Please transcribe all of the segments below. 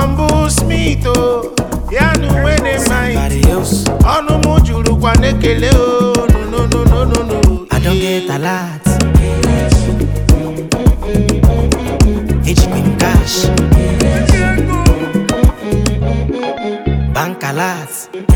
humble smith o ya na uwe dị mma Somebody else. ọnụ m jurukwa n'ekele o no no no no no no I don't get a lot. Ejikwa m cash. Bank a lot.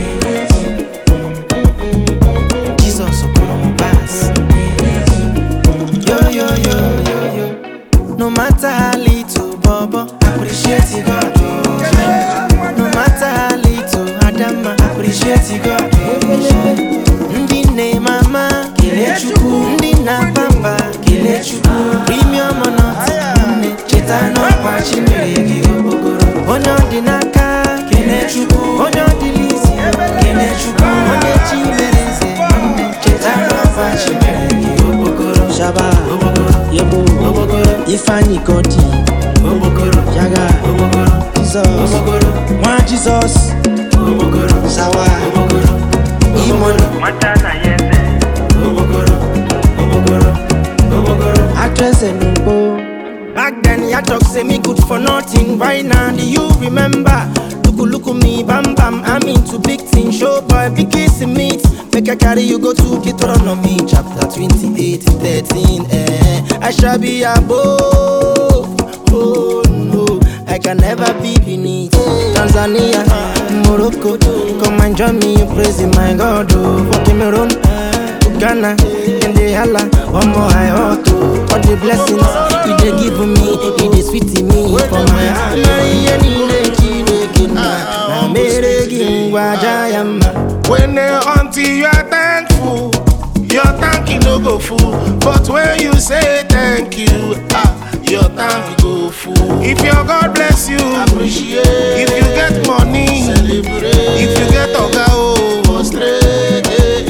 Jesus kwụrụ m pass. Yo yo yo yo yo. No matter how little, Bobo, appreciate you, God. oh. No matter how little, Adama, appreciate you, God. oh. Ndị nne mama, kelee Chukwu. Ndị nna papa, kelee Chukwu. Premium or not, nne, cheta n'ọkwa chi mere gị okpokoro. Onye ọ dị n'aka, kelee Chukwu. Onye ọ dị n'isi, kelee Chukwu. Onye chi mere nze, nne, cheta n'ọkwa chi mere gị okpokoro. Shaba, Okpokoro, Yebo, okpokoro, Ifeanyi Godi, okpokoro, Yaga, okpokoro, Jesus, okpokoro, Nwa Jesus, okpokoro, Sawa, okpokoro, Imono, okpokoro, okpokoro, okpokoro. Actress Enugbo, Back then, ya talk say me good for nothing. Right now, do you remember? Look, look at me, bam bam. I'm into big things. Show boy, big kissing meat. Make I carry you go to Deuteronomy chapter 28, 13. Eh, I shall be above. Oh no, I can never be beneath. Tanzania, Morocco, come and join me in praising my God. Oh, for Cameroon. Ghana, and they holla, one more I ought to. All the blessings he they give me, he they sweet in me for my heart. Na iye niile Chineke nna, na mere gị ngwa aja ya mma. when they until you are thankful your thank you no go full but when you say thank you ah your thank go full if your god bless you appreciate if you get money celebrate if you get oga o prostrate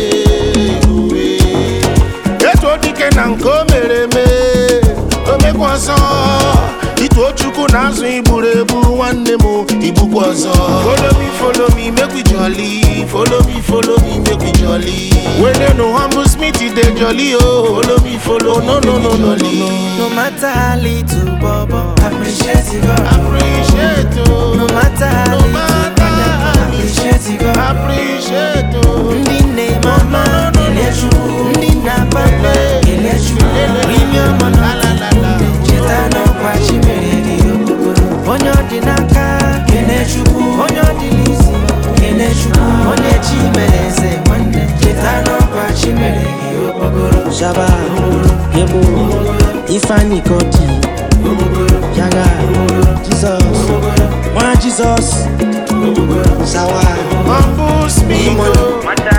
etu dike na nke o mere eme o mekwa ọzọ ituo chukwu na azụ igburu egbu nwanne m igbukwa ọzọ follow me follow me make we jolly follow me follow me make we jolly wele no humble smith dey jolly o follow me follow no no no no no No matter how little, Bobo, appreciate you, God. appreciate o No matter how no little, matter how Brother, appreciate you, God. appreciate o Ndị nne mama, kelee Chukwu. Ndị nna papa, kelee Chukwu. Premium or not, cheta n'ọkwa chi mere gị okpokoro. Onye ọ dị n'aka, kelee Chukwu. Onye ọ dị n'isi, kelee Chukwu. Onye chi mere eze nwanne, cheta n'ọkwa chi mere gị okpokoro. Shaba, Yebo, Ifeanyi Godi, Yaga, Jesus, Nwa Jesus, Sawa, humble smith o. Imono.